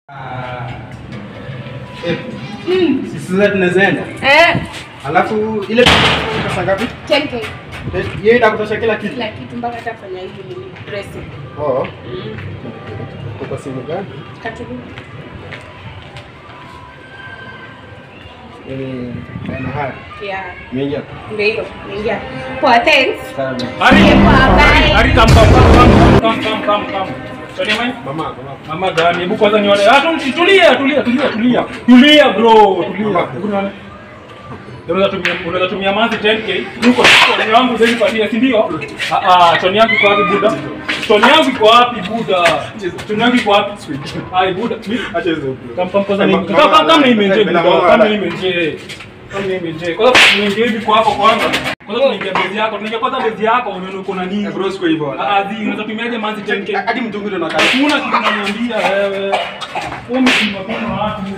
Sisi sasa tunaweza enda. Eh, Alafu ile pesa ngapi? 10k Yeye itakutosha kila kitu. kila kitu mpaka hata fanya hivi nini dressing. Oh, Mm. kwa simu gani? Katubu. Ni na haya. Yeah. Mengia. Ndio hiyo. Ingia. Poa, thanks. Sana. Ari, Poa, bye. Ari, come, come, come, come, come, come, come, come. Sonia mai? Mama, mama. Mama gani? Hebu kwanza nione. Ah, tu- tulia, tulia, tulia, tulia. Tulia bro, tulia. Mama. Hebu nione. Unaweza tumia unaweza tumia mazi 10k. Nuko Tony wangu zeni patia, si ndio? Ah ah, Tony yangu iko wapi buda? Tony yangu iko wapi buda? Tony yangu iko wapi? Ai buda. Mi- Acha hizo. Kam kam kwanza ni Mama- kama kama kama nimenje Bila buda, mama- kama nimenje. Kama nimenje. Kwanza niingie hivi kwa hapo kwanza. Kwanza tunaingia bezi yako, tunaingia kwanza bezi yako, unaona uko na nini? Eh, bro, siko hivyo. Ah ah, zi, unaweza tumiaje mazi 10k? Hadi mtungi ndo nakaa. Hakuna kitu unaniambia wewe. Wewe mtima kuna watu